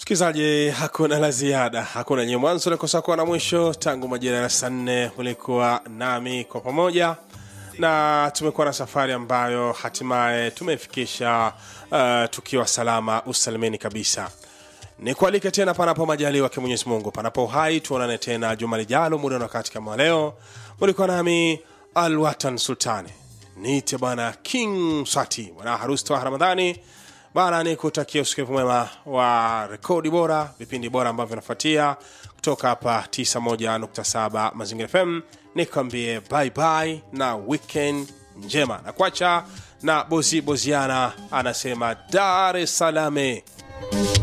msikilizaji hakuna la ziada hakuna nye mwanzo nakosa kuwa na mwisho tangu majira ya saa nne ulikuwa nami kwa pamoja na tumekuwa na safari ambayo hatimaye tumeifikisha uh, tukiwa salama usalimeni kabisa nikualike tena panapo majaliwa ke mwenyezi mungu panapo uhai tuonane tena juma lijalo muda na wakati kama leo mulikuwa nami alwatan sultani niite bwana king swati bwana harusi toa ramadhani bana ni kutakia usikivu mwema wa rekodi bora vipindi bora ambavyo vinafuatia kutoka hapa 91.7 mazingira fm nikwambie bye bye na weekend njema na kwacha na bozi boziana anasema dar es salame